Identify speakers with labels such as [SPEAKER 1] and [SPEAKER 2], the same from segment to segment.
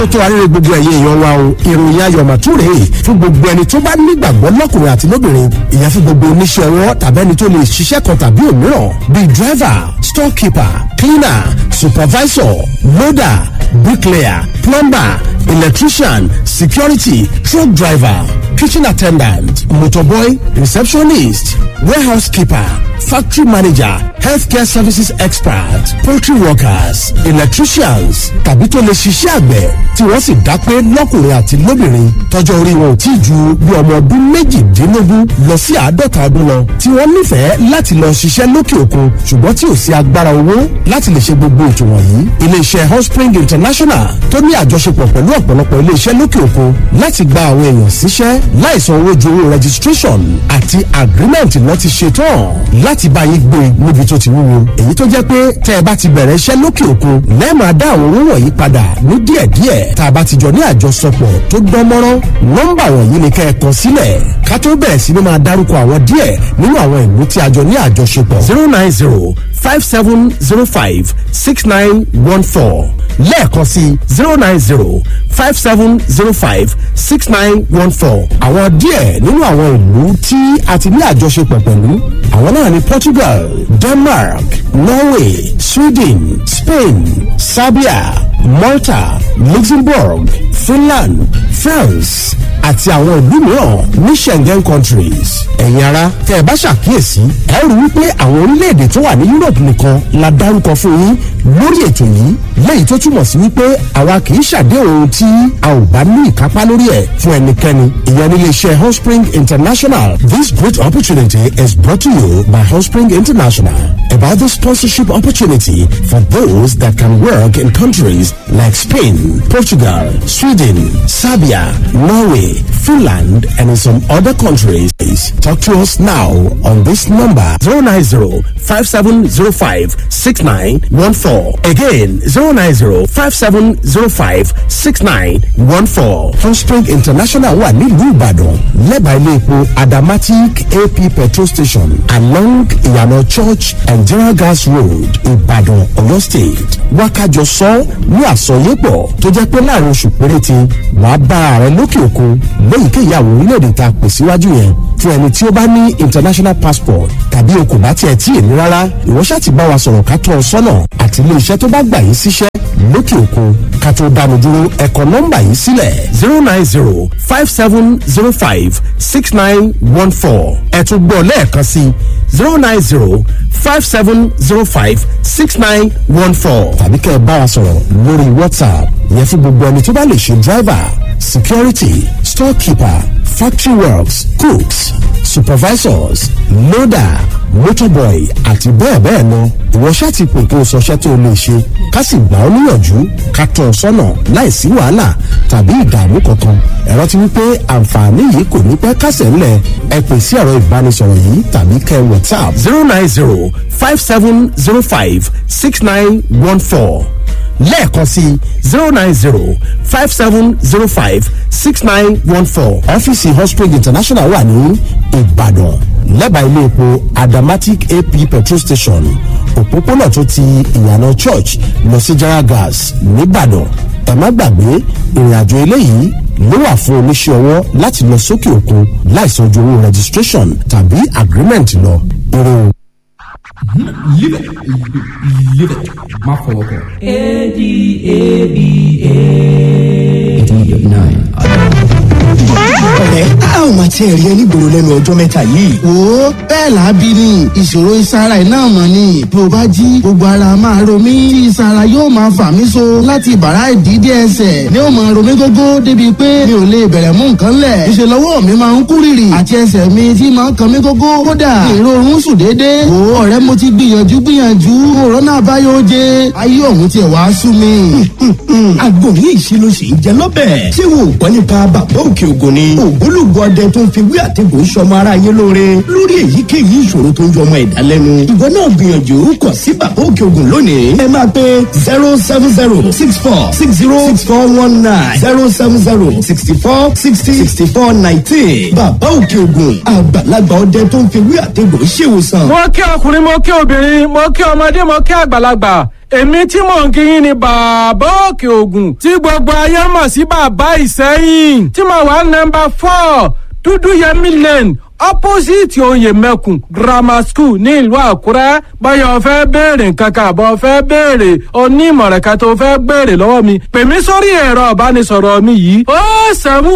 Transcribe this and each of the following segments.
[SPEAKER 1] ó tó arére gbogbo ẹ̀yẹ èèyàn wa o ìròyìn ayọ̀ màtúrè fún gbogbo ẹni tó bá nígbàgbọ́ lọ́kùnrin àti lóbìnrin ìyẹn fún gbogbo oníṣẹ́ ọwọ́ tàbí ẹni tó lè ṣiṣẹ́ kan tàbí òmíràn bíi driver storekeeper cleaner supervisor loader bricklayer plumber electrician security truck driver kitchen attendant motorboy receptionist warehouse keeper factory manager healthcare services expert poultry workers electricians tàbí tó lè ṣiṣẹ́ àgbẹ̀ tí wọ́n sì dá pé lọ́kùnrin àti lóbìnrin tọjọ́ orí wọn ò tí ì ju bí ọmọ ọdún méjìdínlógún lọ sí àádọ́ta ọdún lọ tí wọ́n nífẹ̀ẹ́ láti lọ ṣiṣẹ́ lókè òkun ṣùgbọ́n tí ò sí agbára owó láti lè ṣe gbogbo ètò wọ̀nyí iléeṣẹ́ hotspring international tó ní àjọṣepọ̀ pẹ̀lú ọ̀pọ̀lọpọ̀ iléeṣẹ́ lókè òkun láti gba àwọn èèyàn síṣẹ́ láìsan owó ju owó registration àti agreement lọ ti ṣe tán láti bá yín gbé níbi tó ti wúwo èyí tó jẹ́ pé tẹ́ ẹ bá ti bẹ̀rẹ̀ iṣẹ́ lókè òkun lẹ́ẹ̀máa dá àwọn owó wọ̀nyí padà ní díẹ̀díẹ̀ tá a bá ti jọ ní àjọsọpọ̀ tó dán mọ́rán nọ́mbà wọ̀nyí ni kẹ́ ẹ kọ sílẹ̀ ká tó bẹ̀rẹ̀ sí ni máa dárúkọ àwọn díẹ̀ nínú àwọn ìlú tí a jọ ní àjọṣepọ̀ zero nine zero five seven zero five six nine one four lẹ́ẹ̀kan sí zero nine zero five seven zero five six nine one four àwọn díẹ̀ nínú àwọn ìlú tí a ti ní àjọṣepọ̀ pẹ̀lú àwọn náà ní Portugal Denmark Norway Sweden Spain Serbia Malta Luxembourg Finland France àti àwọn ìlú mìíràn ní Schengen countries ẹ̀yin ara tẹ́ ẹ bá ṣàkíyèsí ẹ rí wípé àwọn orílẹ̀-èdè tó wà ní Europe nìkan la dárúkọ fún yín lórí ètò yìí lẹ́yìn tó túmọ̀ sí wípé àwa kì í ṣàdéhùn ohun tí a ò bá ní ìkápá lórí ẹ̀ fún ẹnikẹ́ni ìyẹn nílé iṣẹ́ Hotspring International this great opportunity is brought to you by Hotspring International about the sponsorship opportunity for those that can work in countries like Spain, Portugal, Sweden, Serbia, Norway, Finland, and in some other countries. Talk to us now on this number 090 5705 6914. Again, 090 5705 6914. Hotspring International wà nílùú Ìbàdàn lẹ́bàá ilé epo Adamatic AP petrol station along Ìyànà Church and General Gas Road Ìbàdàn Ọ̀yọ́ State. Wákàjọ sọ ní àsọyépọ̀ tó jẹ́ pé láàrin oṣù péréte wàá bá ààrẹ lókè òkun lóyìíkéyìí àwọn orílẹ̀-èdè tá a pè síwájú yẹn fún ẹni tí ó bá ní international passport tàbí o kò bá tiẹ̀ tí ì ní rárá ìwọ ṣáà ti bá wa sọ̀rọ̀ ká tọ́ ọ sọ́nà àti ilé iṣẹ́ tó bá gbà yín síṣẹ́ lókè òkun ká tó dánu dúró ẹ̀kọ́ nọ́mbà yìí sílẹ̀ zero nine zero five seven zero five six nine one four ẹ̀ tún gbọ́ lẹ́ẹ̀kan sí zero nine zero five seven zero five six nine one four tàbí kẹ́ ẹ bá wa sọ̀rọ̀ lórí whatsapp ìyẹn fún gbogbo ẹni tó bá lè ṣe driver security storekeeper factory works cooks supervisors loader motorboy àti bẹ́ẹ̀ bẹ́ẹ̀ lọ ìwọ ṣáà ti pè kí o sọṣẹ́ tó o lè ṣe ká sì gbà ọ́ níyànjú ká tọ́ ọ sọ́nà láìsí wàhálà tàbí ìdààmú kankan ẹ̀rọ ti wípé àǹfààní yìí kò ní pẹ́ kásẹ̀ ńlẹ̀ ẹ pè sí ẹ̀rọ ìbánisọ̀rọ̀ yìí tàbí kẹ́ whatsapp zero nine zero five seven zero five six nine one four lẹ́ẹ̀kan sí zero nine zero five seven zero five six nine one four ọ́fíìsì Hotspring International wà ní Ìbàdàn lẹ́bàá ilé epo Adamatic AP petrol station òpópónà tó ti ìyànà church lọ sí Jara gas nìbàdàn ẹ má gbàgbé ìrìn àjò eléyìí ló wà fún oníṣẹ́ ọwọ́ láti lọ sókè òkun láìsan ojú owó registration tàbí agreement lọ eré o.
[SPEAKER 2] Live it. Live it. Má fọwọ́ kọ.
[SPEAKER 3] ọ̀rẹ́ a ò máa tiẹ̀ rí ẹni gbòòrò lẹ́nu ọjọ́ mẹ́ta yìí.
[SPEAKER 4] wo bẹ́ẹ̀ làábí ni ìṣòro ìsara iná mọ̀ ni bí o bá jí gbogbo ara máa ro mí tí ìsara yóò máa fà mí so láti bàrá ìdídé ẹsẹ̀ ni ó máa ro mí gógó débi pé mi ò lè bẹ̀rẹ̀ mú nǹkan lẹ̀ ìṣe lọ́wọ́ mi máa ń kú rìrì àti ẹsẹ̀ mi tí máa ń kan mí gógó kódà ìrorun sùn déédéé wo ọ̀rẹ́ mo ti gbìyànjú gbìyànjú òrónà àbáyọ jẹ ayé òun tiẹ̀ wá sú mi.
[SPEAKER 3] àgbo yìí ṣe ló ṣe ń jẹ lọ́bẹ̀. ṣé wo ò gbọ́ nípa bàbá òkè ògùn ni. ògbólógbò ọdẹ tó ń fi wí àtẹ̀gùn sọmọ ara yé lóore lórí èyíkéyìí ìṣòro tó ń jọmọ ẹ̀dá lẹ́nu. ìwọ náà gbìyànjú kàn sí bàbá òkè ògùn lónìí. ẹ máa pe zero seven zero six four six zero six four one nine zero seven zero sixty four sixty sixty four nineteen. bàbá òkè ògùn àgbàlagbà ọdẹ tó ń fi wí àtẹ̀gùn ṣèwòsàn.
[SPEAKER 5] mo kí ọkùnrin mo kí obìnrin mo kí ọmọdé mo kí àgbàlagbà èmi tí mò ń kí yín ni bàbá òkè ògùn tí gbogbo ayé mọ̀ sí bàbá ìsẹ́yìn tí mo wà nọmba four dúdú yẹmí lane opposite oyè mẹ́kùn grammar school ní ìlú àkúrẹ́ báyọ̀ fẹ́ béèrè nǹkan kan àbọ̀ fẹ́ béèrè onímọ̀ràn kan tó fẹ́ béèrè lọ́wọ́ mi pè mí sórí ẹ̀rọ ìbánisọ̀rọ̀ mi yìí ó sẹ́mu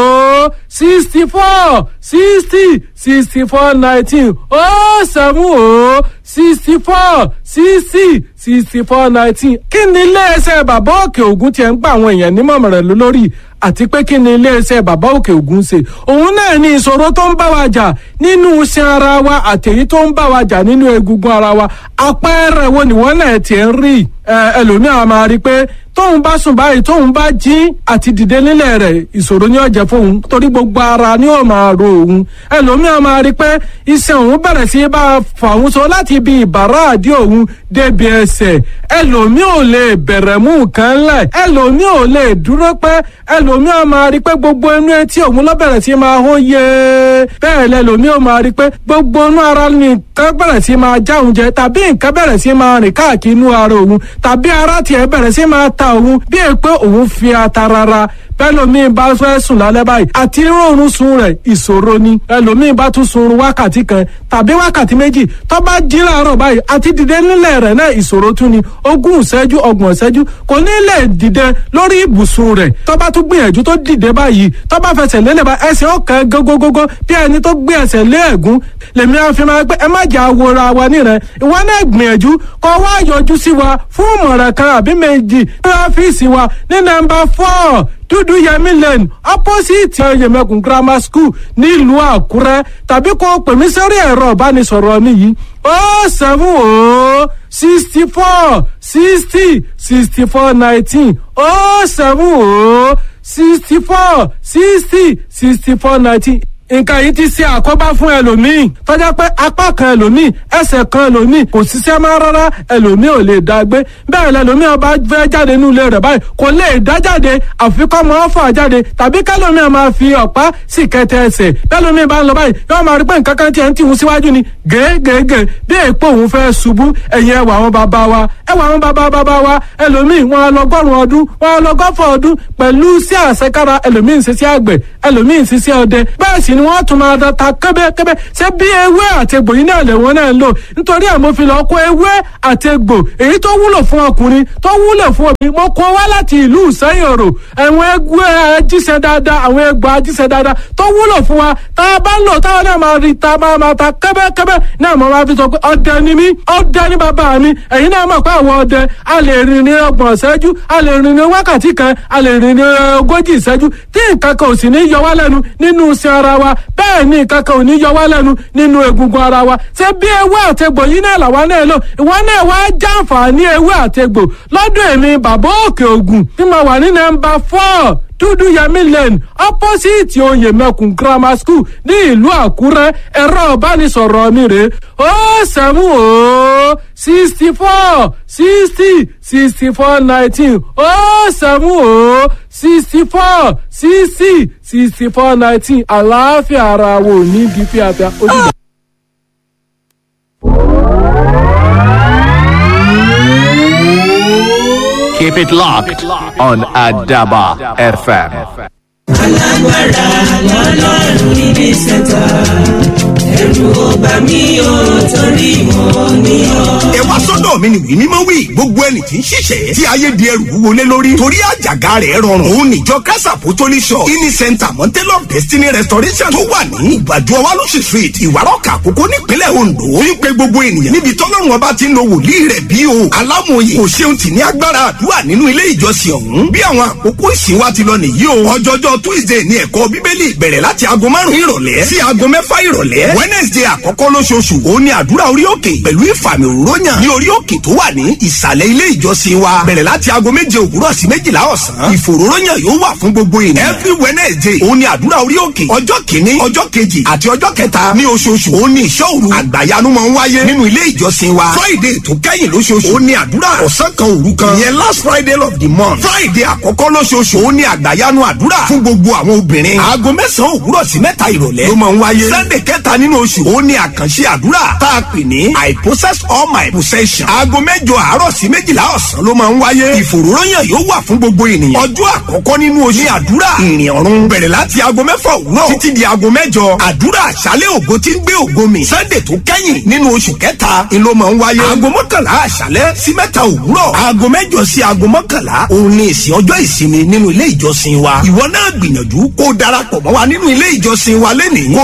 [SPEAKER 5] ó sixty four sixty sixty four nineteen ó sẹ́mu ó sixty four sixty sixty four nineteen kí ni iléeṣẹ́ bàbá òkè ògùn tiẹ̀ ń gba àwọn èèyàn nímọ̀ràn lórí àti pé kí ni iléeṣẹ́ bàbá òkè ògùn ṣe òun náà ní ìṣòro tó ń bá wa jà nínú iṣan ara wa àtẹ̀yí tó ń bá wa jà nínú egungun ara wa àpẹẹrẹ wo nìwọ́n náà tiẹ̀ ń rí ẹlòmíràn máa rí i pé tóun bá sùn báyìí tóun bá jí àti dìde nílẹ̀ rẹ̀ ìṣòro ni ó jẹ́ fóun torí gbogbo ara ni ó máa ro òun ẹlòmíràn máa rí i pé iṣan òun bẹ̀rẹ̀ sí bá a fà òun so láti ibi ìbàrá àdí òun débi ẹsẹ̀ ẹlòmíràn ò lè bẹ̀rẹ̀ mú nǹkan lẹ̀ ẹlòmíràn ò lè dúró pẹ́ ẹlòmíràn máa rí i pé gbogbo inú etí òun ló bẹ̀rẹ̀ sí máa hó yé bẹ́ẹ̀ lẹ́lòmíràn máa rí i pé gbogbo inú ara ni nǹkan bẹ̀rẹ̀ sí máa já òun jẹ tàbí nǹkan bẹ̀rẹ̀ sí máa rìn káàkiri inú ara òun tàbí ara tiẹ̀ bẹ̀rẹ̀ sí máa ta òun bí è pé òun fi ata rara bẹ́lòmíì bá fẹ́ sùn lálẹ́ báyìí àti rọrùn sun rẹ̀ ìṣòro ni ẹlòmíì bá tún sun wákàtí kan tàbí wákàtí méjì tó bá jí láàárọ̀ báyìí àti dìde nílẹ̀ rẹ̀ náà ìṣòro tún ni ogún ìṣẹ́jú ọgbọ̀n ìṣẹ́jú kò ní lè dìde lórí ibùsùn rẹ̀ tó bá tún gbìyànjú tó dìde báyìí tó bá fẹsẹ̀ lélẹ̀ bá ẹsẹ̀ ọ̀kan gógógógó bí ẹni tó gbé ẹsẹ̀ lé ẹ̀gún lèmi á fi máa pé ẹ má jà wòra wa nírẹ̀ ìwọ náà gbìyànjú kó wá yọjú sí wa fún ìmọ̀ràn kan àbí méjì ní ọ́fíìsì wa ní nọ́mbà four dúdú yẹmí lane opposite yẹmẹkùn grammar school nílùú àkúrẹ́ tàbí kó pè mí sórí ẹ̀rọ ìbánisọ̀rọ̀ mi yìí ó seven ó sixty four sixty sixty four nineteen ó seven ó sixty four sixty sixty four nineteen nǹkan yìí ti ṣe àkóbá fún ẹlòmíì tọ́jà pé apá kan ẹlòmíì ẹsẹ̀ kan ẹlòmíì kò ṣiṣẹ́ máa rárá ẹlòmíì ò lè dá gbé bẹ́ẹ̀ lẹlòmíì ọba fẹ́ jáde nínú ilé rẹ̀ báyìí kò lè dá jáde àfikọ́ máa fà jáde tàbí kẹlòmíì máa fi ọ̀pá sì kẹtẹ ẹsẹ̀ bẹ́ẹ̀lòmíì bá ń lọ báyìí yóò máa rí pé nǹkan kan tiẹ̀ ń tìhun síwájú ni gègègè bí èèpo òun fẹ́ ṣubú ẹ̀yìn ẹwà àwọn bàbá wa ẹwà àwọn bàbá bàbá wa ẹlòmíì wọn á lọ gọ́rùn ọdún wọn á lọ gọ́fọ̀ ọdún pẹ̀lú sí àṣekára ẹlòmíì ń ṣiṣẹ́ àgbẹ̀ ẹlòmíì ń ṣiṣẹ́ ọdẹ bẹ́ẹ̀ sì ni wọ́n tún máa da ta kẹ́bẹ́kẹ́bẹ́ ṣé bí ewé àtegbò yìí náà lẹ̀wọ̀n náà ń lò nítorí àmọ́ fi lọ́ọ́ kó ewé àtegbò èyí tó wúlò fún ọkùnrin tó wúlò fún obìnrin mo kó wá láti ìlú ìsẹ́yìn òrò àwọn ẹgbẹ́ ajíṣẹ́ dáadáa àwọn ẹgbẹ́ ajíṣẹ́ dáadáa tó wúlò fún wa tá a bá ń lò táwọn náà máa rí ta máa máa ta kẹ́bẹ́kẹ́bẹ́ náà mo máa fi sọ pé ọdẹ ni mí ọdẹ ni bàbá mi ẹ̀yin náà mọ̀ pé àwọn ọdẹ a lè rìn ní ọgbọ̀n ìṣẹ́jú a lè rìn ní wákàtí kan a lè rìn ní ogójì ìṣẹ́jú tí nǹkan kan ò sì ní yọ wá lẹ́nu nínú iṣẹ́ ara wa bẹ́ẹ̀ ni nǹkan kan ò ní yọ wá lẹ́nu nínú egungun ara wa ṣé bí ewé àtegbò yìí náà làwa náà lò ìwọ náà wá jàǹfààní ewé àtegbò lọ́dọ̀ èmi bàbá òkè ògùn tí mo wà ní nọ́mbà four dúdú yẹmí lane opposite oyè mẹkùn grammar school ní ìlú àkúrẹ́ ẹ̀rọ ìbánisọ̀rọ̀ mi rè ó sẹ́mu ó sixty four sixty sixty four nineteen ó sẹ́mu ó sixty four sixty sixty four nineteen àlàáfíà ara wo ní bí fíafíà ojúbọ.
[SPEAKER 6] Keep it locked on Adaba FM.
[SPEAKER 7] alágbára lọ́lọ́run níbi sẹ́ta ẹ̀rù ọba mi ò torí mọ́ ní ọ.
[SPEAKER 8] ẹ wá sọ́dọ̀ mi ni wí mímọ́ wí gbogbo ẹni tí ń ṣiṣẹ́ tí ayé di ẹrù wúwo lé lórí torí àjàgà rẹ̀ rọrùn òun níjọ kásà pòtólì shop ini center mountain of destiny restoration tó wà ní ìgbàdo ọwálùsì street ìwárọ̀kà àkókò nípínlẹ̀ ondo ń pe gbogbo ènìyàn níbi tọ́lọ́run ọba ti ń lo wòlíì rẹ̀ bí o alámòye kò ṣeun tì ní agbára àdúrà nínú ilé ìjọsìn ọ̀hún bí àwọn àkókò ìsìn wa ti lọ nìyí o ọjọ́jọ́ tuesday ní ẹ̀kọ́ bíbélì bẹ̀rẹ̀ láti aago márùn-ún ìrọ̀lẹ́ sí aago mẹ́fà ìrọ̀lẹ́ wednesday wednesday àkọ́kọ́ lóṣooṣù òun ni àdúrà orí òkè pẹ̀lú ìfàmì òróyàn ní orí òkè tó wà ní ìsàlẹ̀ ilé ìjọsìn wa bẹ̀rẹ̀ láti aago méje òwúrọ̀ sí méjìlá ọ̀sán ìfòróróyàn yóò wà fún gbogbo ènìyàn every wednesday òun ni àdúrà orí òkè ọjọ́ kìíní ọjọ́ kejì àti ọjọ́ kẹta ní oṣooṣù òun ni ìṣọ́ òru àgbàyanu máa ń wáyé nínú ilé ìjọsìn wa friday tó kẹ́yìn lóṣooṣù òun ni àdúrà ọ̀sán kan òru kan ìyẹn last friday of the month friday àkọ́kọ́ lóṣooṣù òun ni àgbàyanu àdúrà fún gbogbo àwọn obìnrin aago mẹ́sàn-án òwúrọ̀ sí mẹ́ta ìrọ̀lẹ́ ló máa ń wáyé sunday kẹta nínú oṣù òun ni àkànṣe àdúrà tá a pè ní i possess all my possession aago mẹ́jọ àárọ̀ sí méjìlá ọ̀sán ló máa ń wáyé ìfòròyàn yóò wà fún gbogbo ènìyàn ọjọ́ àkọ́kọ́ nínú oṣù ní àdúrà ìrìn ọ̀run bẹ̀rẹ̀ láti aago mẹ́fà òwúrọ̀ títí di aago mẹ́jọ àdúrà àṣálẹ̀ ògo tí ń gbé ògo mi sunday tó kẹ́yìn nínú oṣù kẹta ni ló máa ń wáyé aago mọ́kànlá àṣálẹ̀ sí mẹ́ta òwúrọ̀ aago mẹ́jọ sí aago mọ́kànlá òun ni ìsìn ọjọ́ ìsinmi nínú ilé ìjọsìn wa ìwọ náà gbìyànjú kó o darapọ̀ mọ́ wa nínú ilé ìjọsìn wa lẹ́nìí kó